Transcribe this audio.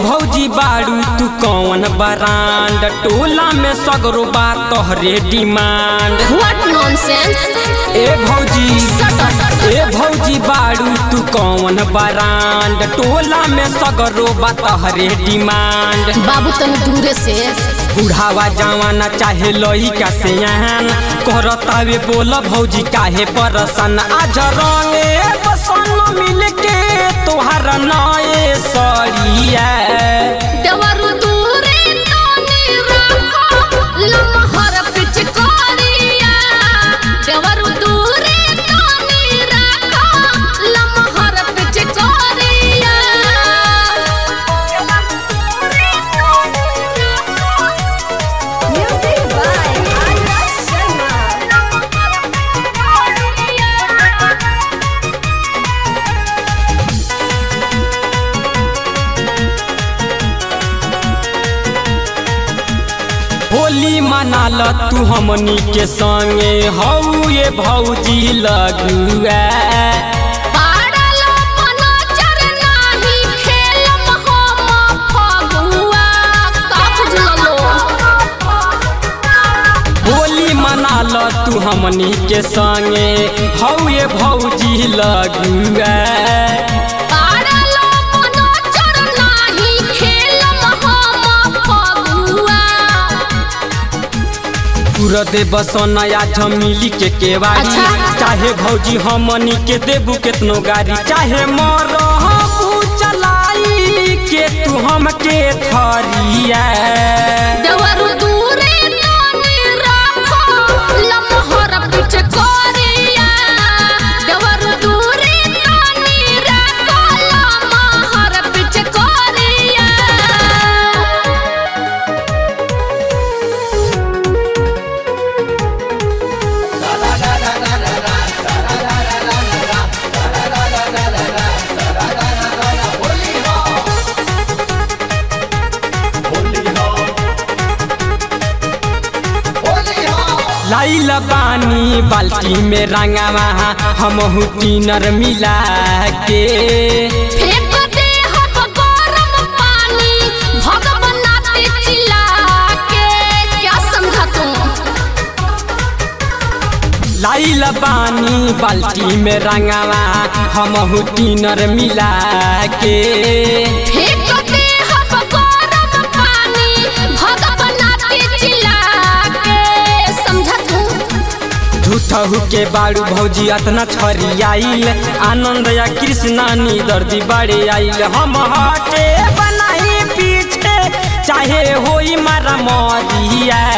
भौजी बाड़ू तू कौन बरांड टोला में सगरो बा तोहरे डिमांड व्हाट नॉनसेंस ए भौजी ए भौजी बाड़ू तू कौन बरांड टोला में सगरो बा तोहरे डिमांड बाबू तनी दूरे से बुढ़ावा जवाना चाहे लइका से यहान करतावे बोल भौजी काहे परसन आज रंगे बसन मिलके तोहार नए सड़िया देवरु दूरे तनी रखो लमहर पिचकारिया देवरु दूरे तनी रखो लमहर पिचकारिया म्यूजिक बाय आर्या शर्मा होली मनाल तू हमनी के संगे हऊ ये भौजी लगुआ पाड़लो पनाचर नाही खेलम हम फगुआ का बुझलो होली मनाल तू हमनी के संगे हऊ ये भौजी लगुआ पाड़लो पनाचर नाही खेलम हम फगुआ पूरा दे बसनया झमिली के केवाड़ी अच्छा। चाहे भौजी हमनी के देबू केतनो गाड़ी चाहे मरहबू चलाई के तू हमके थरिया देवरु दूरे तनी रखो लमहर पिचकारिया देवरु दूरे तनी रखो लमहर पिचकारिया लाइल पानी बाल्टी में रंगावा हमहू टीनर मिला के फेंक दे हम गरम पानी भगवनाते चिल्ला के क्या समझा तुम लाइल पानी बाल्टी में रंगावा हमहू टीनर मिला के फेंक दे हम गरम पानी भगवनाते चिल्ला के समझा तुम झूठहू के बाड़ू भौजी अतना छरियाइल आनंद या कृष्णा नी दर्दी बड़े आइल हम हटे बनाई पीछे चाहे होई मारा मरिया